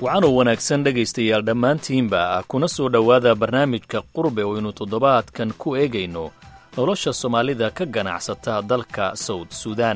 waxaanuu wanaagsan dhegaystayaal dhammaantiinba kuna soo dhowaada barnaamijka qurbe oo aynu toddobaadkan ku eegayno nolosha soomaalida ka ganacsata dalka sawd suudaan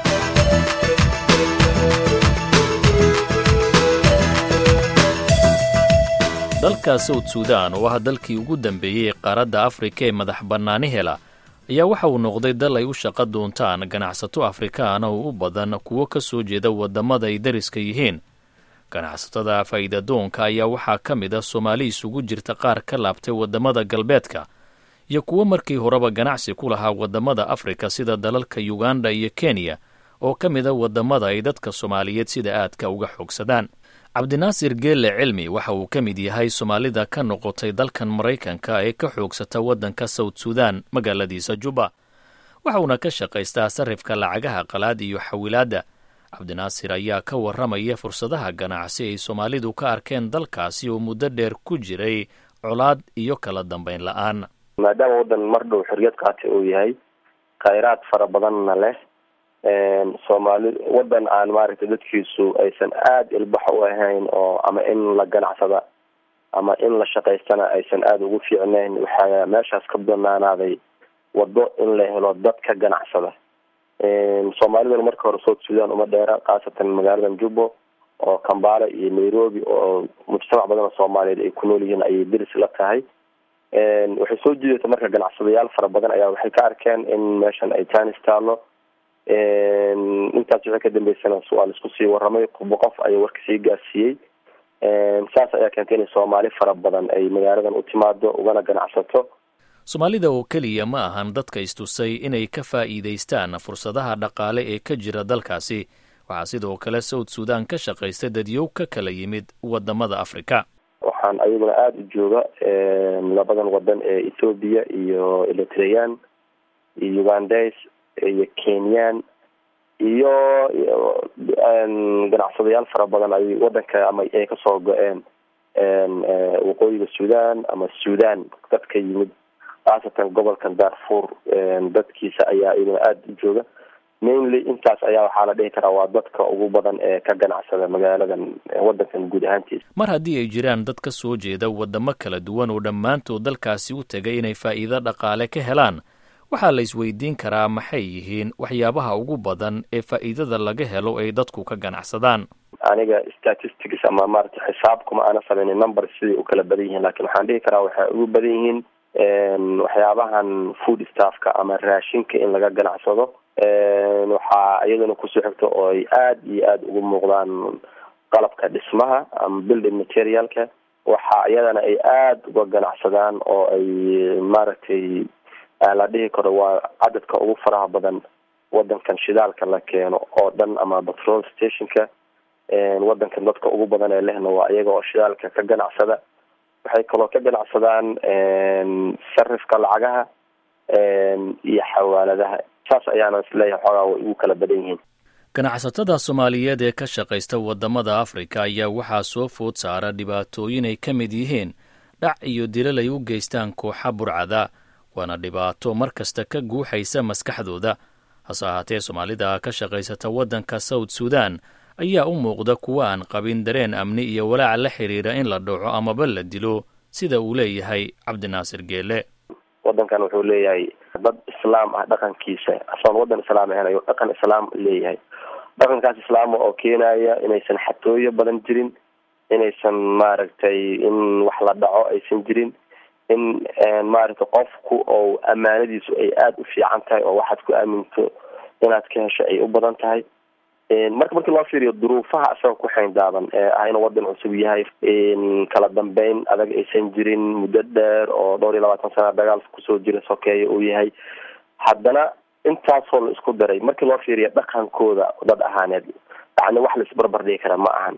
dalka sawd suudaan oo ah dalkii ugu dambeeyey ee qaaradda afrika ee madax bannaani hela ayaa waxa uu noqday dal ay u shaqo doontaan ganacsato afrikaana oo u badan kuwo ka soo jeeda waddamada ay dariska yihiin ganacsatada faa'iidadoonka ayaa waxaa ka mid ah soomaali isugu jirta qaar ka laabtay waddamada galbeedka iyo kuwo markii horeba ganacsi ku lahaa waddamada afrika sida dalalka yuganda iyo kenya oo ka mid a waddamada ay dadka soomaaliyeed sida aadka uga xoogsadaan cabdinaasir geelle cilmi waxa uu ka mid yahay soomaalida ka noqotay dalkan maraykanka ee ka xoogsata waddanka sawd suudaan magaaladiisa juba waxauna ka shaqaystaa sarrifka lacagaha qalaad iyo xawilaadda cabdinaasir ayaa ka warramaya fursadaha ganacsi ay soomaalidu ka arkeen dalkaasi oo muddo dheer ku jiray colaad iyo kala dambayn la-aan maadaama waddan mar dhow xorriyad qaatay uu yahay khayraad fara badanna leh soomaali waddan aan maaragtay dadkiisu aysan aada ilbaxo u ahayn oo ama in la ganacsada ama in la shaqaystana aysan aada ugu fiicnayn waxaa meeshaas ka banaanaaday waddo in la helo dad ka ganacsada soomaaliduna marka hore south sudan uma dheera khaasatan magaaladan jubbo oo kambala iyo nairobi oo mujtamac badan oo soomaaliyeed ay ku nool yihiin ayay deris la tahay waxay soo jiidata marka ganacsadayaal fara badan ayaa waxay ka arkeen in meeshan ay tanis taalo intaas wixii ka dambeysana waa laisku sii waramay qofba qof ayaa warka sii gaarsiiyey saas ayaa keentay in soomaali fara badan ay magaaladan u timaado ugana ganacsato soomaalida oo keliya ma ahan dadka istusay inay ka faa'iidaystaan fursadaha dhaqaale ee ka jira dalkaasi waxaa sidoo kale sawd suudaan ka shaqaysta dadyow ka kala yimid waddamada afrika waxaan ayaguna aada u jooga labadan wadan ee ethoobiya iyo eritrean iyo ugandes iyo kenyan iyo ganacsadayaal fara badan ay wadanka ama ay kasoo go-een waqooyiga sudan ama sudan dadka yimid khaasatan gobolkan darfur dadkiisa ayaa iyaguna aada u jooga mainly intaas ayaa waxaa la dhihi karaa waa dadka ugu badan ee ka ganacsada magaaladan wadankan guud ahaantiisa mar haddii ay jiraan dad ka soo jeeda waddamo kala duwan oo dhammaantood dalkaasi u tegay inay faa'iido dhaqaale ka helaan waxaa la isweydiin karaa maxay yihiin waxyaabaha ugu badan ee faa'iidada laga helo ay dadku ka ganacsadaan aniga statistics ama maarata xisaab kuma aana samaynin number siday u kala badan yihiin lakin waxaan dhihi karaa waxay ugu badan yihiin waxyaabahan food staffka ama raashinka in laga ganacsado waxaa iyaduna kusoo xigto oo ay aada iyo aada ugu muuqdaan qalabka dhismaha ama building materialka waxa iyadana ay aada uga ganacsadaan oo ay maaragtay la dhihi karo waa cadadka ugu faraha badan wadankan shidaalka la keeno oo dhan ama petrol stationka wadankan dadka ugu badan ee lehna waa iyaga oo shidaalka ka ganacsada waxay kaloo ka ganacsadaan sarifka lacagaha iyo xawaaladaha saas ayaana isleeyahay xoogaa way ugu kala badan yihiin ganacsatada soomaaliyeed ee ka shaqaysta waddamada afrika ayaa waxaa soo food saara dhibaatooyin ay ka mid yihiin dhac iyo dilal ay u geystaan kooxa burcada waana dhibaato mar kasta ka guuxaysa maskaxdooda hase ahaatee soomaalida ka shaqaysata waddanka sawd suudaan ayaa u muuqda kuwa aan qabin dareen amni iyo walaac la xidhiira in la dhaco amaba la dilo sida uu leeyahay cabdinaasir geele wadankan wuxuu leeyahay dad islaam ah dhaqankiisa asoon wadan islaam ahayn ayuu dhaqan islaam leeyahay dhaqankaas islaama oo keenaya inaysan xatooyo badan jirin inaysan maaragtay in wax la dhaco aysan jirin in maaragtay qofku oo amaanadiisu ay aada u fiican tahay oo waxaad ku aaminto inaad ka hesho ay u badan tahay marka markii loo fiiriyo duruufaha asaga ku xayndaaban ee ah inuu wadan cusub yahay kala dambeyn adag aysan jirin muddo dheer oo dhowr iyo labaatan sana dagaal kusoo jira sokeeya uu yahay haddana intaasoo la isku daray markii loo fiiriyo dhaqankooda dad ahaaneed yani wax la isbarbar dhigi kara ma ahan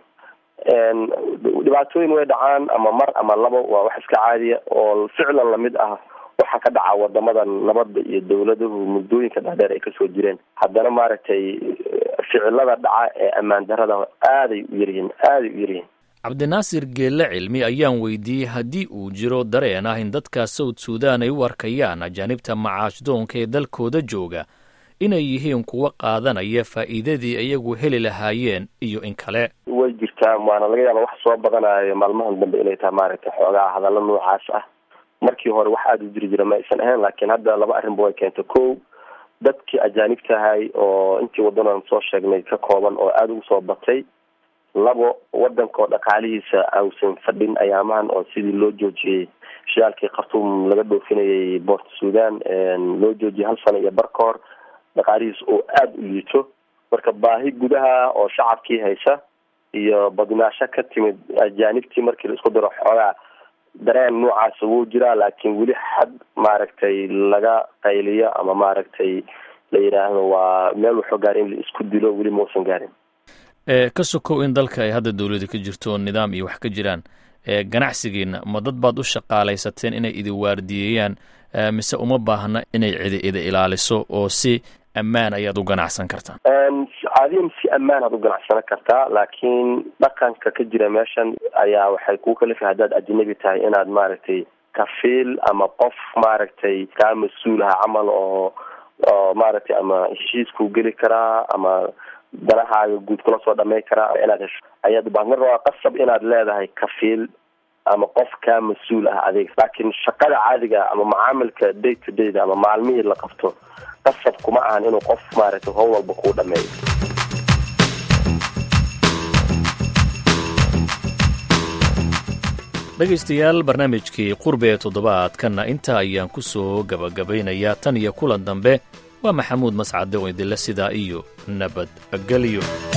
dhibaatooyin way dhacaan ama mar ama labo waa wax iska caadiya oo ficlan lamid ah waxaa ka dhaca wadamadan nabadda iyo dawladuhu muddooyinka dhaadheer ay kasoo jireen haddana maaragtay ficilada dhaca ee ammaan darada aaday u yaryihiin aaday u yaryihiin cabdinaasir geelle cilmi ayaan weydiiyey haddii uu jiro dareen ah in dadka sawd suudaan ay u arkayaan ajaanibta macaashdoonka ee dalkooda jooga inay yihiin kuwa qaadanaya faa'iidadii iyagu heli lahaayeen iyo in kale way jirtaa waana laga yaaba wax soo badanayo maalmahan dambe inay tahay maaragtay xoogaa hadallo noocaas ah markii hore wax aada u jiri jira ma aysan ahayn laakiin hadda laba arrinba way keentay ko dadkii ajaanibtahay oo intii waddanan soo sheegnay ka kooban oo aada ugu soo batay labo wadanka oo dhaqaalihiisa ausan fadhin ayaamahan oo sidii loo joojiyey shidaalkii khartuum laga dhoofinayay boort sudan loo joojiyay hal sano iyo bar ka hor dhaqaalihiisa oo aada u liito marka baahi gudaha oo shacabkii haysa iyo badnaasho ka timid ajaanibtii markii la isku daro xoogaa dareen noocaas wuu jiraa laakiin weli xad maaragtay laga qayliyo ama maaragtay la yidhaahdo waa meel wuxuu gaaray in la isku dilo weli mausan gaarin ka sokow in dalka ay hadda dowlada ka jirto nidaam iyo wax ka jiraan ganacsigiina ma dad baad u shaqaalaysateen inay idi waardiyeeyaan mise uma baahna inay cidi idi ilaaliso oo si ammaan ayaad u ganacsan kartaan caadiyan si ammaan aad u ganacsano kartaa laakiin dhaqanka ka jira meeshan ayaa waxay kuu kalifa haddaad ajnabi tahay inaad maaragtay kafiil ama qof maaragtay kaa mas-uul aha camal oo oo maaragtay ama heshiiskuu geli karaa ama danahaaga guud kula soo dhamay karaa inaad hesho ayaad ubaahan marka waa qasab inaad leedahay kafiil ama qof kaa mas-uul ah adeeg laakiin shaqada caadiga ama macaamilka day to dayda ama maalmihii la qabto qasab kuma ahan inuu qof maaragtay howl walba kuu dhameeyo dhegaystayaal barnaamijkii qurbe ee toddobaadkanna intaa ayaan ku soo gabagabaynayaa tan iyo kulan dambe waa maxamuud mascade oo idinle sidaa iyo nabadgelyo